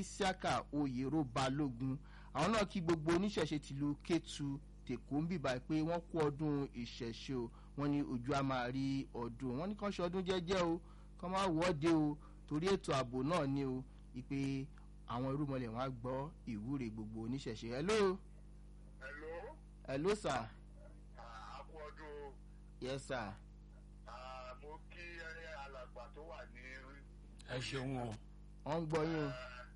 isiaka oyèrò balógun àwọn náà kí gbogbo oníṣẹ̀ṣe tìlú kétu tèkó ń bìbà pé wọ́n kú ọdún ìṣẹ̀ṣe o wọ́n ní ojú á máa rí ọdún wọ́n ní kán ṣe ọdún jẹ́jẹ́ o kán má wọ́de o torí ètò ààbò náà ni o ìpè àwọn irúmọlẹ̀ wọn á gbọ́ ìwúre gbogbo oníṣẹ̀ṣe hello Hello, hello sir àkú ọdún yes sir ah, mo kí ẹ alàgbà tó wà ní ẹ ṣeun o wọ́n ń gbọ́ yín o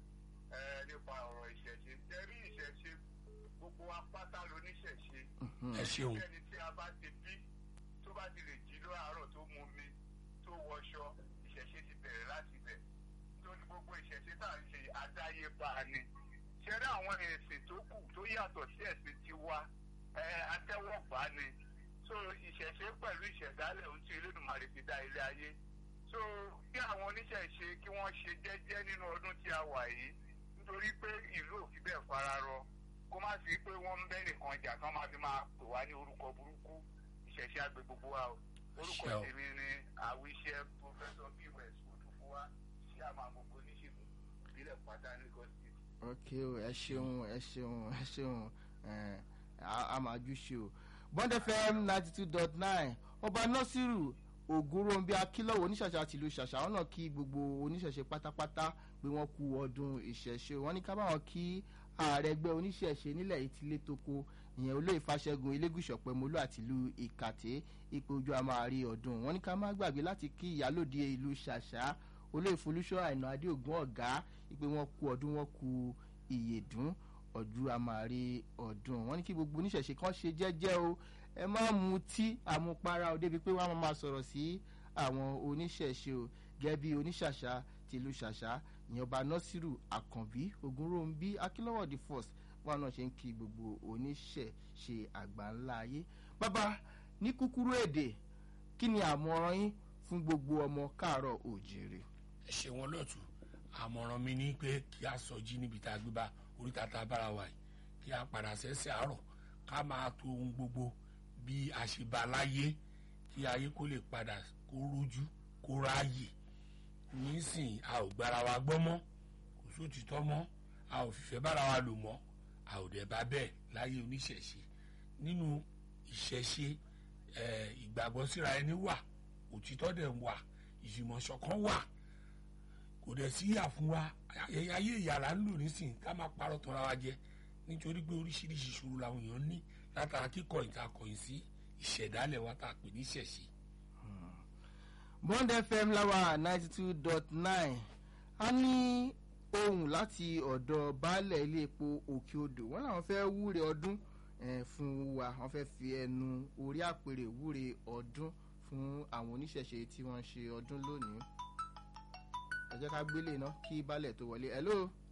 ẹ nípa ọ̀rọ̀ ìṣẹ̀ṣe. Tẹ́rí ìṣẹ̀ṣe gbogbo apáta lóníṣẹ̀ṣe. ẹ ṣeun Ẹni tí a bá ti bí tó bá ti lè jí lóàárọ̀ tó mu mi tó wọṣọ ìṣẹ̀ṣe ti bẹ̀rẹ̀ láti bẹ̀. Nítorí gbogbo ìṣẹ̀ṣe tá à ń ṣe àdáyébá ni. Ṣẹ́rí àwọn ẹ̀sìn tó kù tó yàtọ̀ sí ẹ̀sìn tiwa ẹ atẹ́wọ́gbá ni. So ìṣẹ̀ṣe pẹ̀lú ìṣẹ̀dálẹ̀ ohun tí Elédùmarè fi dá ilé ayé. So kí àwọn oníṣẹ̀ṣe kí wọ́n ṣe jẹ́jẹ́ nínú ọdún tí a wà yìí nítorí pé ìlú ò fi bẹ́ẹ̀ fara rọ kó má sí pé wọ́n ń bẹ́ nìkan jà kán máa fi máa pè wá ní orúkọ burúkú ìṣẹ̀ṣe àgbẹ̀ gbogbo wa o orúkọ Ṣé o. tèmi ni àwíṣẹ́ pọfẹ́sọ bíwẹ̀s òdùfúwa ṣé àmà gbogbo oníṣègùn ìbílẹ̀ pátá ní gọ́sìtì. ok o ẹ ṣeun ẹ ṣeun ẹ ṣeun ẹ a máa jú ṣe o bond fm ninety two dot nine ọba nasiru ògúnròǹbí akílọ̀wọ̀ oníṣàṣà tìlú ṣàṣà wọn náà kí gbogbo oníṣẹ̀ṣe pátápátá pé wọ́n kú ọdún ìṣẹ̀ṣe wọn ní ká báwọn kí ààrẹ ẹgbẹ́ oníṣẹ̀ṣe nílẹ̀ yìí ti lé toko ìyẹn olóyè fàṣẹgun elégùsọ̀pẹ̀mọlú àtìlú ìkàtẹ́ ipò ojú a máa rí ọdún wọn ní ká má gbàgbé láti kí ìyálòde ìlú ṣàṣà olóyè folúṣọ àìnà adéògùn ọ̀gá pé wọ́n kú ọdún wọn kú ìyèdún ọdún a máa rí ọdún wọn ní kí gbogbo oníṣẹ̀ṣe kan ṣe jẹ́jẹ́ o ẹ má mutí àmupara o débi pé wọ́n á máa sọ̀rọ̀ sí àwọn oníṣẹ̀ṣe o gẹ́gẹ́ bí oníṣàṣà tìlú ṣàṣà ìyẹn ọba nọ́sírù àkànbí ogunròǹbí akínlọ́wọ́ the first wọn náà ṣe ń kí gbogbo oníṣẹ̀ṣe àgbà ńlá ayé bàbá ní kúkúrú èdè kí ni àmọ̀ràn yín fún gbogbo ọmọ káàárọ̀ òjèrè. ẹ ṣeun ọlọ́tún àmọ̀ràn mi ní pé kí a sọ jí níbi tá a gbé bá oríta tá a bára wa yìí kí a padà sẹ́sẹ̀ àárọ̀ ká máa to ohun gbogbo bí a ṣe bá láyé kí ayé kó lè padà kó rújú kó ráàyè nísìn a ò gbára wa gbọ́ mọ́ kò sóòtítọ́ mọ́ a ò fìfẹ́ bára wa lò mọ́ a ò dẹ̀ bá bẹ́ẹ̀ láyé oníṣẹ̀ṣe nínú ìṣẹ̀ṣe ẹ̀, ìgbàgbọ́ síra ẹni wà òtítọ́ dẹ̀ wà ìfìmọ̀ṣọ̀kan wà kò dẹ̀ sí ìyà fún wa ayé ayé ìyàrá ń lò nísìn ká má parọ́ tọ́ra wa jẹ nítorí pé oríṣiríṣi ìṣòro làwọn èèyàn ní látara kíkọ ìtakọ̀yìn sí ìṣẹ̀dálẹ̀ wa tá a pè ní ìṣẹ̀ṣe. bond fm láwa ninety two dot nine a ní ohun láti ọ̀dọ̀ baálẹ̀ ilé epo òkè odò wọn làwọn fẹ́ wúre ọdún eh, fún wa wọn fẹ́ fi ẹnu orí àpèrè wúre ọdún fún àwọn oníṣẹ̀ṣe tí wọ́n ń ṣe ọdún lónìí ẹ jẹ́ ká gbélé náà kí baálẹ̀ tó wọlé hello